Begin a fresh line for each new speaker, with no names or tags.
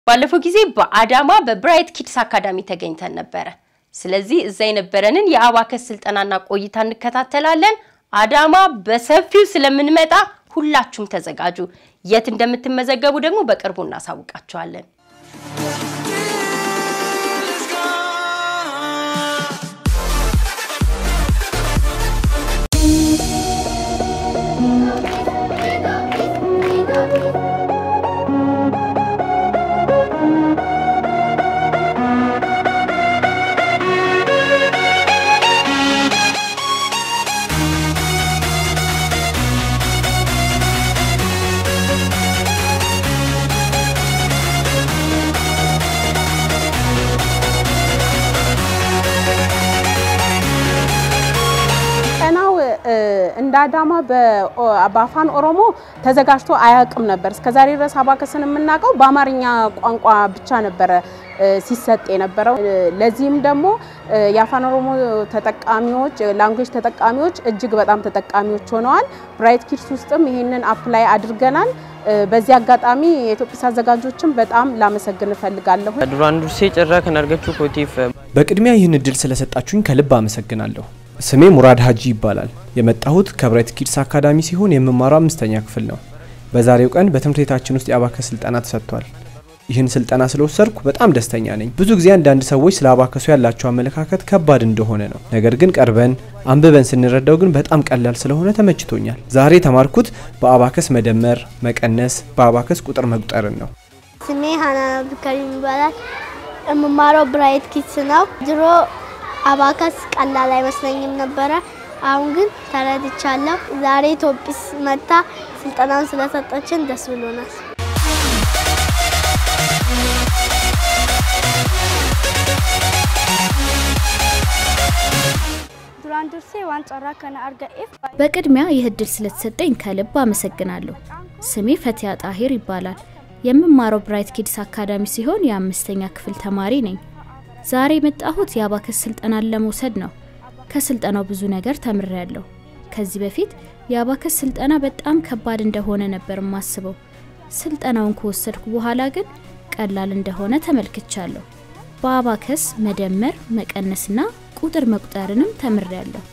ባለፈው ጊዜ በአዳማ በብራይት ኪድስ አካዳሚ ተገኝተን ነበረ። ስለዚህ እዛ የነበረንን የአባከስ ስልጠናና ቆይታ እንከታተላለን። አዳማ በሰፊው ስለምንመጣ ሁላችሁም ተዘጋጁ። የት እንደምትመዘገቡ ደግሞ በቅርቡ እናሳውቃችኋለን።
ቀናው እንደ አዳማ በአፋን ኦሮሞ ተዘጋጅቶ አያውቅም ነበር። እስከዛሬ ድረስ አባከስን የምናውቀው በአማርኛ ቋንቋ ብቻ ነበረ ሲሰጥ የነበረው። ለዚህም ደግሞ የአፋን ኦሮሞ ተጠቃሚዎች ላንጉዌጅ ተጠቃሚዎች እጅግ በጣም ተጠቃሚዎች ሆነዋል። ብራይት ኪድስ ውስጥም ይሄንን አፕላይ አድርገናል። በዚህ አጋጣሚ የኢትዮጵያ አዘጋጆችን በጣም ላመሰግን እፈልጋለሁ።
ዱራን ዱርሴ ጭራ ከናርገችው ኮቲፍ
በቅድሚያ ይህን እድል ስለሰጣችሁኝ ከልብ አመሰግናለሁ። ስሜ ሙራድ ሀጂ ይባላል። የመጣሁት ከብራይት ኪድስ አካዳሚ ሲሆን የምማረው አምስተኛ ክፍል ነው። በዛሬው ቀን በትምህርት ቤታችን ውስጥ የአባከስ ስልጠና ተሰጥቷል። ይህን ስልጠና ስለወሰድኩ በጣም ደስተኛ ነኝ። ብዙ ጊዜ አንዳንድ ሰዎች ስለ አባከሱ ያላቸው አመለካከት ከባድ እንደሆነ ነው። ነገር ግን ቀርበን አንብበን ስንረዳው ግን በጣም ቀላል ስለሆነ ተመችቶኛል። ዛሬ የተማርኩት በአባከስ መደመር፣ መቀነስ፣ በአባከስ ቁጥር መቁጠርን ነው።
ስሜ ሀናን አብዱልከሪም ይባላል። የምማረው ብራይት ኪድስ ነው። ድሮ አባከስ ቀላል አይመስለኝም ነበረ። አሁን ግን ተረድቻለሁ። ዛሬ ኢትዮጲስ መታ ስልጠናውን ስለሰጠችን ደስ ብሎናል።
ዱራን ዱርሴ ዋን ጨራ ከነ አርገኤፍ
በቅድሚያ ይህ እድል ስለተሰጠኝ ከልብ አመሰግናለሁ። ስሜ ፈቲያ ጣሂር ይባላል። የምማረው ብራይት ኪድስ አካዳሚ ሲሆን የአምስተኛ ክፍል ተማሪ ነኝ። ዛሬ የመጣሁት የአባከስ ስልጠናን ለመውሰድ ነው። ከስልጠናው ብዙ ነገር ተምሬያለሁ። ከዚህ በፊት የአባከስ ስልጠና በጣም ከባድ እንደሆነ ነበር የማስበው። ስልጠናውን ከወሰድኩ በኋላ ግን ቀላል እንደሆነ ተመልክቻለሁ። በአባከስ መደመር፣ መቀነስና ቁጥር መቁጠርንም ተምሬያለሁ።